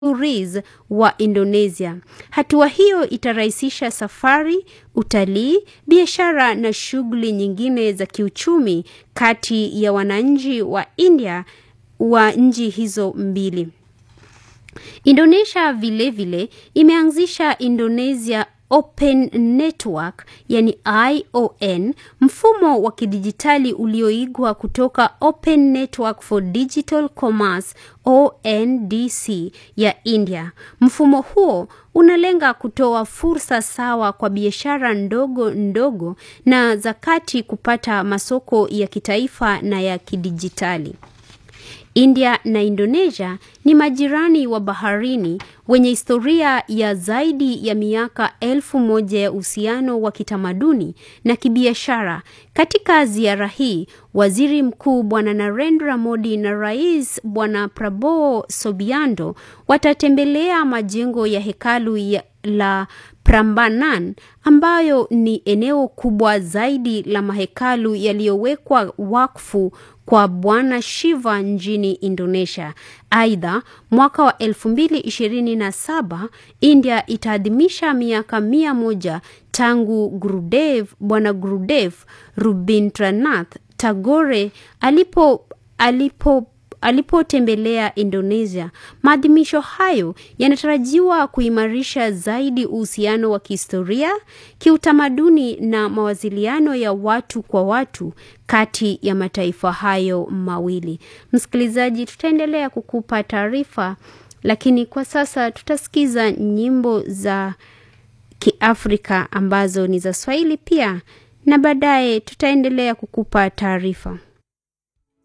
Riz wa Indonesia. Hatua hiyo itarahisisha safari, utalii, biashara na shughuli nyingine za kiuchumi kati ya wananchi wa India wa nchi hizo mbili. Indonesia vilevile vile, imeanzisha Indonesia Open Network yani ION, mfumo wa kidijitali ulioigwa kutoka Open Network for Digital Commerce ONDC ya India. Mfumo huo unalenga kutoa fursa sawa kwa biashara ndogo ndogo na za kati kupata masoko ya kitaifa na ya kidijitali. India na Indonesia ni majirani wa baharini wenye historia ya zaidi ya miaka elfu moja ya uhusiano wa kitamaduni na kibiashara. Katika ziara hii, Waziri Mkuu Bwana Narendra Modi na Rais Bwana Prabowo Subianto watatembelea majengo ya hekalu ya la Prambanan ambayo ni eneo kubwa zaidi la mahekalu yaliyowekwa wakfu kwa Bwana Shiva nchini Indonesia. Aidha, mwaka wa 2027 India itaadhimisha miaka mia moja tangu Gurudev, Bwana Gurudev Rabindranath Tagore alipo alipo alipotembelea Indonesia. Maadhimisho hayo yanatarajiwa kuimarisha zaidi uhusiano wa kihistoria, kiutamaduni na mawasiliano ya watu kwa watu kati ya mataifa hayo mawili. Msikilizaji, tutaendelea kukupa taarifa, lakini kwa sasa tutasikiza nyimbo za Kiafrika ambazo ni za Swahili pia na baadaye tutaendelea kukupa taarifa.